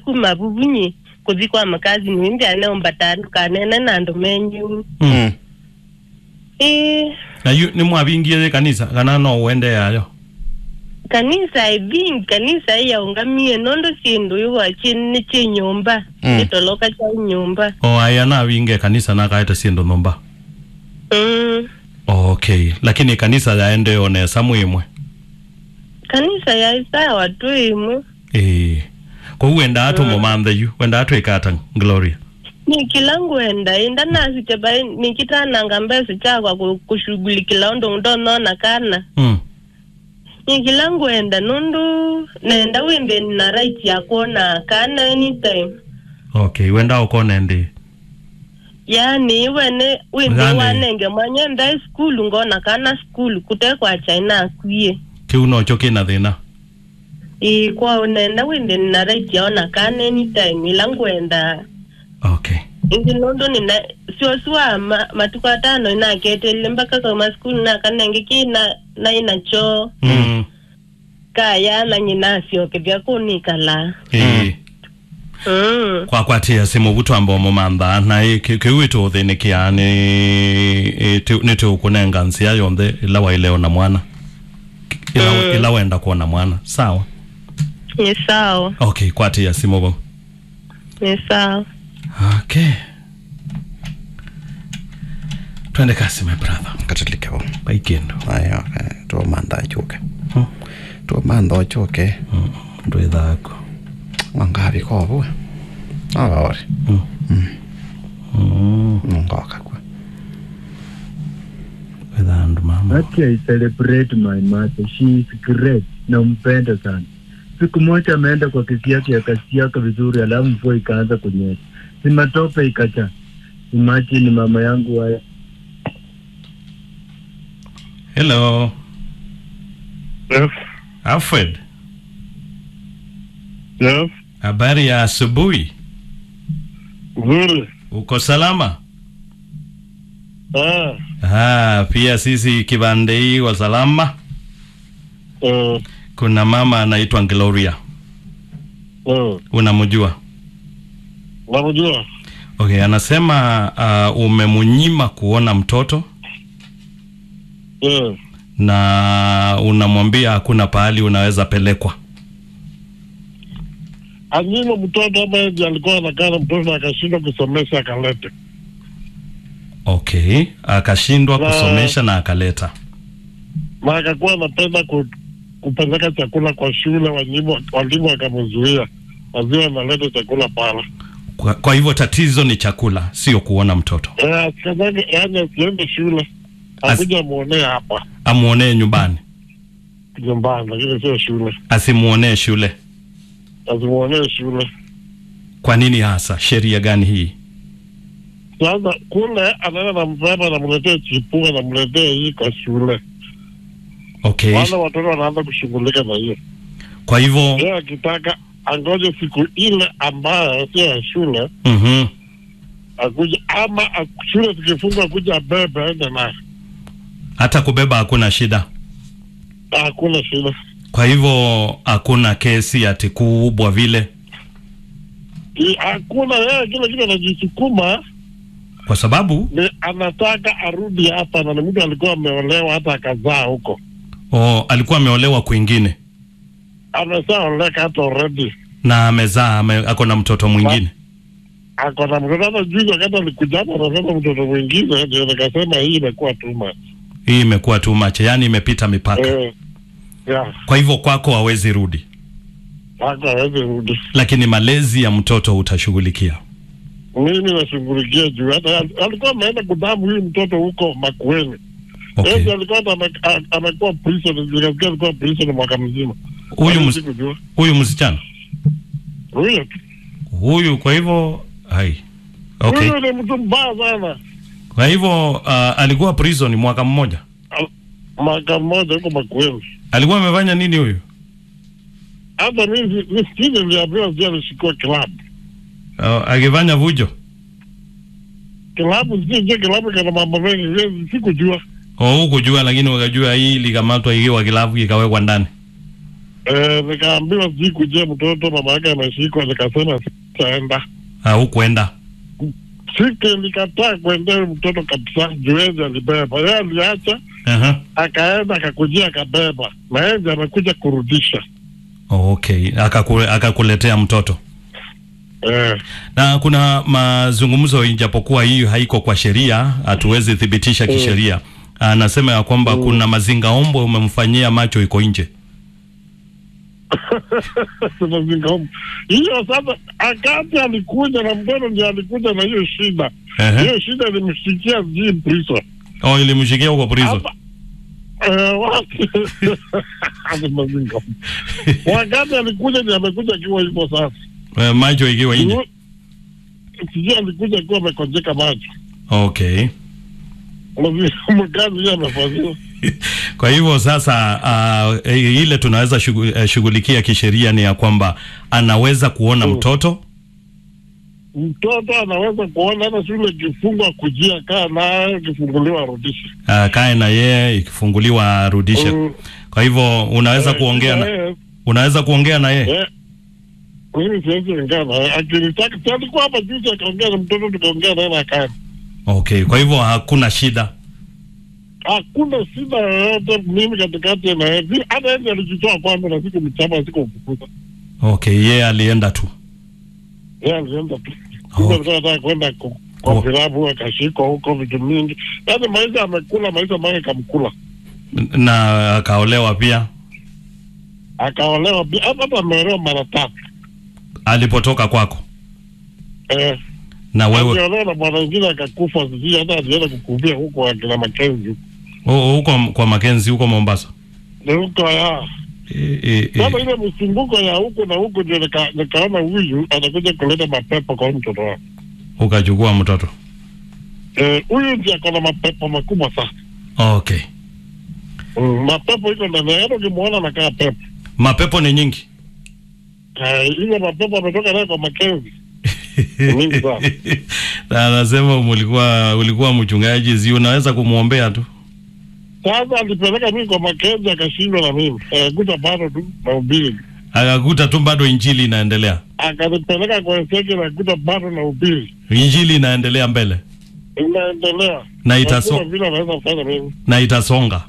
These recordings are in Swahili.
kuma vuvunyi kuthi kwa makazi mwindi aneomba tandu kanene nandu menyu Mm. ii na yu ni mwabingie kanisa kana no wende yayo kanisa ivingi kanisa iyaungamie nondo sindu iwa chini chi nyumba Mm. chitoloka cha nyumba o aya na winge kanisa na kaita sindo nomba mm. okay lakini kanisa yaende onesa mwimwe kanisa ya isawa tu imwe eh ko wenda atu momanthe yu wenda atu ikata gloria nikilanguenda inda nasiteba nikitananga mbesi chakwa ku- kushughulikila undu ndonona kana mm. nikilanguenda nundu nenda wimbe na right ya kuona kana anytime okay wenda ukone ndi yani iwene wimbe Gani? wanenge mwanye nda skulu ngona kana skulu kutekwa chaina akwie kiu nocho kina thina ikwa nenda wimbe na right yaona kana anytime ilanguenda okay ingi nondo nina siosiwa ma, matuku atano inaketele mpaka kama skulu nakanenge kina nainacho mm. kaya na nyinasyoke vyakunikala eh mm. kwakwatia simu butwamba omomantha na kiu ituthinikia ni itu- ni tukunenga nsia yonthe ila waileo na mwana ila, Mm. ila wenda kuona mwana sawa ni sawa okay kwatia simu bo ni sawa okay twende kasi my brother katilikewo paikendo ayo tuo mantha achuke Hmm. tuo mantha ochuke ndwi thako wangavi kovue avaori Mm. nungoka kwe with andu mama Actually, I celebrate my mother. She is great. Nampenda sana. Siku moja ameenda kwa kesi yake akasiaka vizuri, alafu mvua ikaanza kunyesha, si matope ikacha. Imagine mama yangu wa hello Yes, alfred yes, habari ya asubuhi nzuri. uko salama Ah, Ah, pia sisi kibande hii wa salama. eh, Kuna mama anaitwa Gloria, eh, unamjua? namjua. Okay, anasema uh, umemunyima kuona mtoto Eh, na unamwambia hakuna pahali unaweza pelekwa. anyima mtoto ambaye ndiye alikuwa anakaa na mtoto na akashindwa kusomesha akalete. Okay, akashindwa Na- kusomesha na akaleta. Na akakuwa anapenda ku, kupeleka chakula kwa shule, walimu walimu wakamzuia. Lazima analeta chakula pale. Kwa, kwa hivyo tatizo ni chakula, sio kuona mtoto. Eh, asikazake yaani asiende shule. As- Akuja muonee hapa Amuonee nyumbani, nyumbani, lakini sio shule. asimuonee shule. Asimuonee shule. Kwa nini hasa? Sheria gani hii? Sasa kule anaenda nampeba, anamletea chipua, anamletea hii kwa shule. Okay, Wale watoto wanaanza kushughulika na hiyo. kwa hivyo Yeye akitaka angoje siku ile ambayo sio ya shule mhm, akuja, ama ak- shule zikifungwa akuja abebe aende naye, hata kubeba hakuna shida. hakuna shida. Kwa hivyo hakuna kesi ati kubwa vile, I- Hakuna yeye, kila kitu anajisukuma, kwa sababu ni anataka arudi hapa, na ni mtu alikuwa ameolewa hata akazaa huko, o, alikuwa ameolewa kwingine ameshaoleka hata already, na amezaa ame, ako na mtoto mwingine. ako na mtoto. Hata juzi wakati alikuja hapa anasema mtoto mwingine, ndio nikasema hii imekuwa too much. Hii imekuwa too much, yani imepita mipaka. Eh, yeah, Kwa hivyo kwako hawezi rudi, hata hawezi rudi. lakini malezi ya mtoto utashughulikia. mimi nashughulikia juu hata alikuwa ameenda kudamu huyu mtoto huko Makueni. Okay. Yeye alikuwa hata ame- a- amekuwa prison, nikasikia alikuwa prison mwaka mzima. Huyu Mimi mus, sikujua. huyu msichana Huyo tu. huyu, kwa hivyo hai okay. Huyo ni mtu mbaya sana. Kwa hivyo uh, alikuwa prison mwaka mmoja. Al- Mwaka mmoja huko Makueni. Alikuwa amefanya nini huyu? Hata mimi si- msikini niliambiwa sijui alishikwa kilabu. Uh, akifanya vujo. Kilabu sijui sijui kilabu kana mambo mengi, mimi sikujua. Oh, hukujua lakini wakajua hii ilikamatwa ikiwa kilafu ikawekwa ndani. Eh, nikaambiwa sijui kujia mtoto mama yake ameshikwa, nikasema sitaenda. au kwenda Sike nikataa kuendea mtoto kabisa, juezi alibeba yeye, aliacha Aha. akaenda akakujia akabeba, na yeye ndiye amekuja kurudisha. okay Akakule, akakuletea mtoto Eh, na kuna mazungumzo ijapokuwa hii haiko kwa sheria hatuwezi thibitisha kisheria anasema ya kwamba kuna mazingaombwe umemfanyia macho iko nje tunazingaomu hiyo sasa. Akati alikuja na mtoto ndio alikuja na hiyo shida, Ehe. hiyo shida ilimshikia sijui prison oh, ilimshikia huko prison hapa Eh, wapi? Hadi mazingaomu. Wakati alikuja ndio amekuja akiwa hivyo sasa Eh, macho ikiwa nje sijui alikuja akiwa amekonjeka macho okay mkazi hiyo amefanyiwa kwa hivyo sasa uh, ile tunaweza shugu- eh, shughulikia kisheria ni ya kwamba anaweza kuona Mm. mtoto mtoto anaweza kuona hata shule ikifungwa kujia kaa naye ikifunguliwa arudishe uh, kae na yeye ikifunguliwa arudishe Mm. kwa hivyo unaweza Eh, kuongea na, eh, unaweza kuongea na yeye eh, mimi siwezi ongea naye akinitaka si alikuwa hapa juzi akaongea na mtoto tukaongea naye na akaenda okay kwa hivyo hakuna shida hakuna shida yoyote mimi katikati na yeye Vile- hata yeye alijitoa kwanza na siku mchama siku mfukuza okay yeye alienda tu yeye alienda tu Oh. kumbe alikuwa anataka kwenda ku- kwa Oh. vilabu akashikwa huko vitu mingi yaani maisha amekula maisha make kamkula na akaolewa pia akaolewa pia hata hata ameolewa mara tatu alipotoka kwako eh na wewe aliolewa na bwana wengine akakufa sijui hata alienda kukufia huko akina Makenzi hu- huko kwa Makenzi huko Mombasa ni huko ya e, e, e. sasa ile msunguko ya huko na huko ndio nika- nikaona huyu anakuja kuleta mapepo kwa huyu mtoto wangu ukachukua mtoto Eh, huyu ndio akona mapepo makubwa sana okay mm, mapepo iko ndani yake ukimwona anakaa pepo mapepo ni nyingi Eh, ile mapepo ametoka naye kwa Makenzi Mingi sana. na anasema mulikuwa ulikuwa mchungaji zi unaweza kumwombea tu sasa alipeleka mimi kwa Makenzi akashindwa na mimi eh, kuta bado tu na ubili akakuta tu bado injili inaendelea akanipeleka kwa seke na kuta bado na ubili injili inaendelea mbele inaendelea na itaso, Hakuna vile anaweza kufanya mimi na itasonga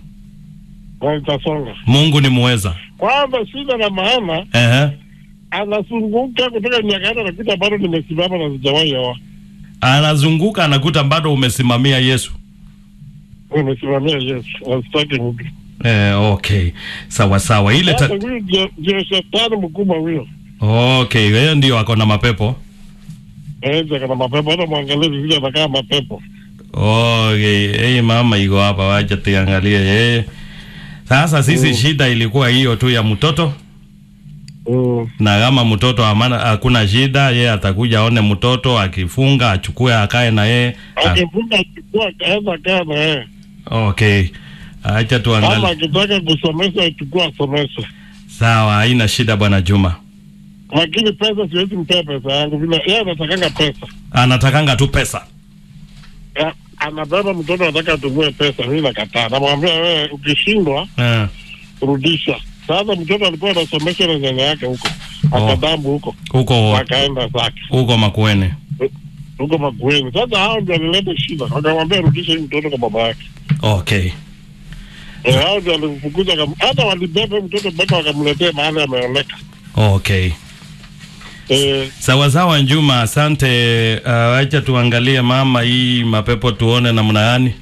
na itasonga mungu ni muweza kwanza shida na maana Ehe. anazunguka kutoka miaka hata nakuta bado nimesimama na sijawahi oa anazunguka anakuta bado umesimamia yesu nimesimamia Yesu asitaki mtu eh, okay sawa sawa ile sasa ta... huyu ndio- ndio shetani mkubwa huyo okay hiyo ndio ako na mapepo Eza kana mapepo hata mwangalie vile anakaa mapepo okay hey, mama iko hapa wacha tuangalie yeye sasa sisi Mm. shida ilikuwa hiyo tu ya mtoto Mm. na kama mtoto amana hakuna shida yeye atakuja aone mtoto akifunga achukue akae na yeye Ah, akifunga achukua akaenda kaa na yeye okay acha ama tuangalie akitaka kusomesha achukua asomeshe sawa haina shida bwana juma lakini pesa siwezi mpea pesa yangu vile yeye anatakanga pesa anatakanga tu pesa Ya, anabeba mtoto anataka atumie pesa mi nakataa namwambia wewe ukishindwa eh, rudisha sasa mtoto alikuwa anasomesha na nyanya yake huko Oh. akadambu huko huko wakaenda zake huko makueni huko makueni sasa hao ndio alileta shida wakamwambia rudisha hii mtoto kwa baba yake okay Eh, hao ndio alimfukuza wakam- hata walibeba huyu mtoto mpaka wakamletea mahali ameoleka okay Eh, sawa sawa njuma asante uh, acha tuangalie mama hii mapepo tuone namna gani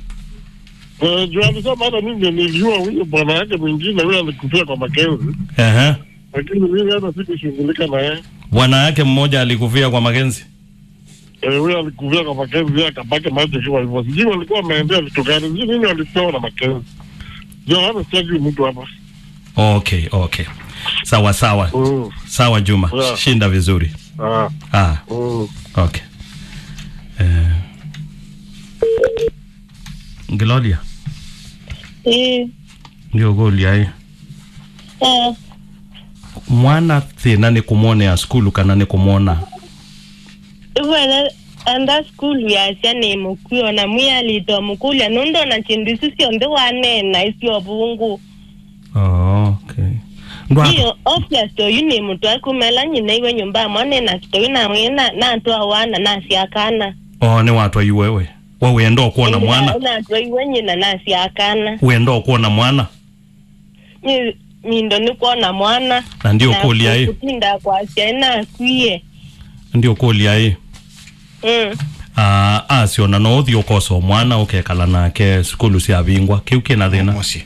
eh, juu alisema hata mimi ndio nilijua huyo bwana yake mwingine huyo alikufia kwa Makenzi Ehe. lakini mimi hata sikushughulika na yeye bwana yake mmoja alikufia kwa makenzi Eh, huyo alikuvia kwa Makenzi yeye akabaki macho kiwa hivyo. Sijui walikuwa wameendea vitu gani, sijui nini walipewa na Makenzi. Ndio hata sijui mtu hapa. okay okay sawa sawa Mm. sawa juma Yeah. shinda vizuri Ah. ah, Mm. okay eh. Gloria Eh, ndio Gloria hii eh, mwana thina ni kumwonea skulu kana ni kumwona ivana anda skulu yasya ni mukuyo na mwiyalito mukulya nundo na chindu isu syonthe wanena isyo vungu oh, okay ndwako iyo obvious oyu ni muthu akumela nyina iwe nyumba mwana na kitoyu namwe na natwa wana nasiakana o ni watwa iwewe we wenda okuona mwana natwa iwe nyina nasiakana wenda okuona mwana Nyi- mindo nikuona mwana na ndio kulia i kutinda kwasia inakwie ndio kulia i mm. uh, asiona no uthi ukosa omwana ukekala nake skulu cia bingwa kiu kina thina muciĩ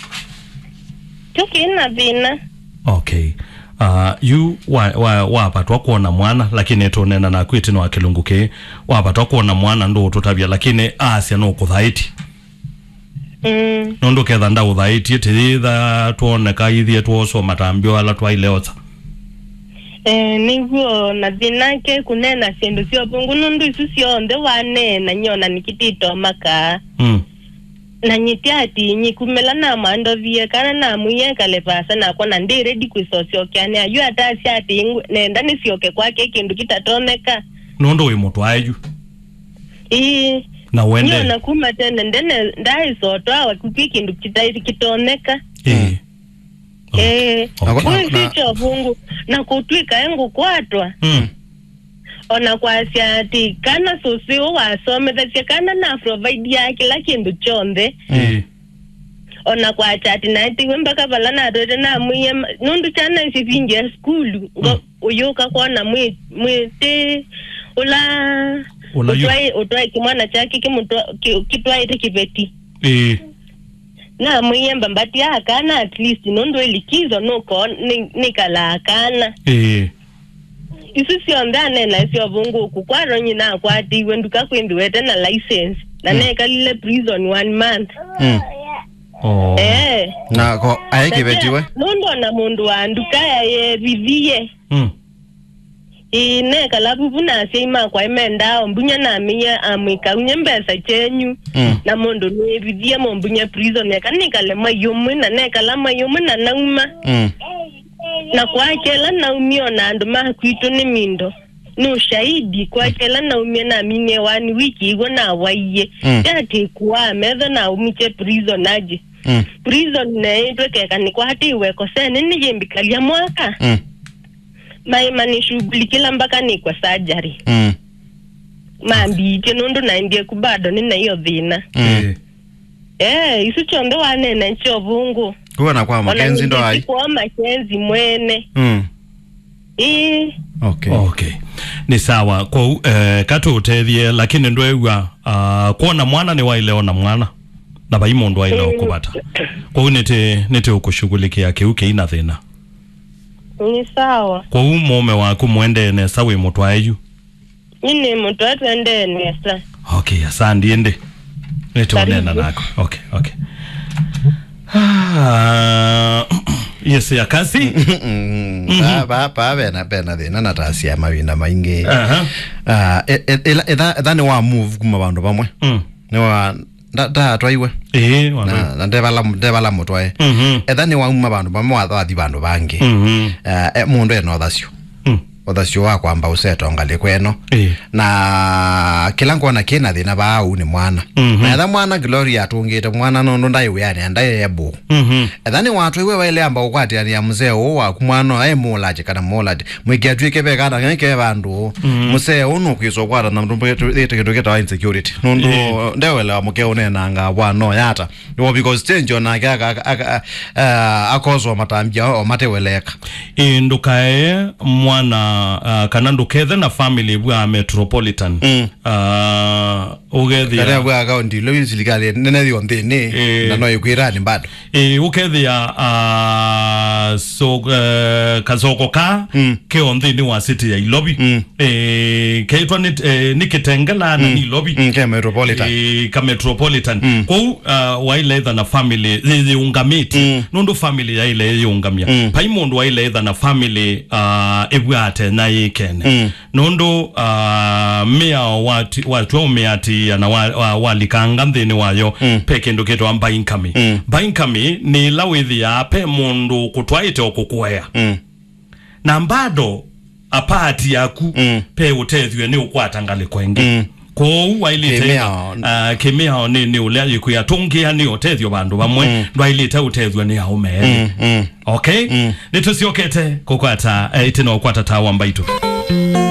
kyo kina thina okay uh, yu wapatwa wa, wapatwa kuona mwana lakini tunena naku itino wa kilungu ki wapatwa kuona mwana ndu tutavya lakini asia no kuthaiti mm. nundu ketha nda uthaitie tithitha tuoneka ithie tuosoma tambio ala twaileotsa eh, niguo na thina ke kunena sindu siovungu nundu isu sionthe wanena nyona nikititomakaa mm. na nyiti ati nyikumela na mandovie kana na muyekale pasa nakwa na ndi ready kwisosyokyane ayu atasi ati ingwe- nenda nisioke kwake kindu kitatoneka nundu wi mutu aeju ii na wende nyona kuma tene ndene ndaisotwawa kuki kindu kita- kitoneka Eh. eh Okay. kuyu Na- sicho vungu na kutwika engu kwatwa Mm. ona kwasia ati kana susiu wasomethesye kana na provide ya kila kindu chonthe Eh. ona kwacha ati naitiwe mpaka vala natwete namwiye ma- nundu chana isivingia skulu ngo uyuka kwona mwi mwiti ula Ula yu- utwai utwai kimwana chake kimutwa- ki- kitwaite kiveti Eh. namwiye mbambati akana at least nundu ilikizo nuko ni- nikala akana Eh. isu sionthe anena isiovunguku kwaro nyina akwatiwe nduka kwimbiwete na license na nekalile prison one month Mm. Oh. eh na ko aye kibetiwe nundu ona mundu wa nduka yaye vivie Mm. ine kalavu nasia imakwa imendao mbunya namiya amwikaunye mbesa chenyu Mm. na mundu nivivie mombunya prison yakanikale mayumwi na nekala mayumwi na nauma Mm. na kwakela naumio na andu makwitu ni mindo ni ushahidi kwakela naumie namine wani wiki igwo nawaiye Mm. yatikuwa metho naumiche prison aje Mm. prison neitwekeka nikwatiweko sene niyimbikalia mwaka Mm. maima nishughulikila mpaka nikwa sajari Mm. mambiite nundu naendie kubado nina hiyo thina Mm. eh isu chonthe wanena ncho vungu kuona kwa makenzi ndo ai kwa makenzi mwene Mm. ii okay okay ni sawa kwou eh, katutethie lakini ndwegua uh, kuona mwana ni waileona mwana na vai mundu waile ukuvata kwou niti niti ukushughulikia kiu kiina thina ni sawa kwou mume waku mwendene sa wi mutu aeju ini mtu atwendenesa okay asandi ndi nitunena Karibu. nako okay okay Ah, yes ya kasi pavena pena thina na tasia mawina maingi Aha. Ah, e- e- ila- etha etha ni wa move kuma vandu vamwe Mm. ni wa ndatwaiwe Eh, wana. na na ndevala ndevala mutwae Mhm. etha ni wauma vandu vamwe wathathi vandu vangi Mhm. Ah, e- mundu ena uthacio Mm. uthacio wa kwamba usetongali kweno Eh. na kila nkona kina thina vaau ni mwana Mhm. na etha mwana gloria atungite mwana nundu ndaiwiani ndayebu Mhm. etha ni watu iwe waile amba ukwatiania mzee uu waku mwana e mulaji kana mulaji mwiki atwike vekana ng'ike vandu mzee uu nukwisa ukwata na mndu ite kindu kitawa insecurity nundu Yeah. ndewelewa muke unenanga bwano yata iwo because chenjo nake aka- aka- ah, akozwa matambia o mateweleka ĩ ndukae mwana uh, kana ndukethe na family bwa metropolitan Mm. uh, ugethia karea bwa akaunti ilo isilikali nenethio nthini Eh. na no ikwirani bado ĩ ukethia uh, so, uh, kasoko ka Mm. keo nthini wa city ya ilobi Mm. ĩ keitwa ni, eh, ni kitengela na ni ilobi Mm, ke metropolitan Eh, ka metropolitan Mm. kwou uh, waileitha na family yiungamiti Mm. nundu family yaile yiungamia Mm. pai mundu waileitha na family uh, ibwate na yikene Mm. nundu uh, miao wati- watu umiatia na wa- wa- walikanga nthini wayo Mm. pe kindu kitwa mbainkami Mm. mbainkami ni ila withia pe mundu kutwaite ukukwea Mm, na mbado apati yaku Mm. pe utethwe ni ukwata ngaliko ingi Mm. kou wailite Kimiao. uh, kimiao ni ni ulia ikuyatungia ni utethio bandu bamwe mm. ndwailite utethio ni aumeeli Mm, mm. okay Mm. nitusiokete kukwata eh, itino kwata tawa mbaitu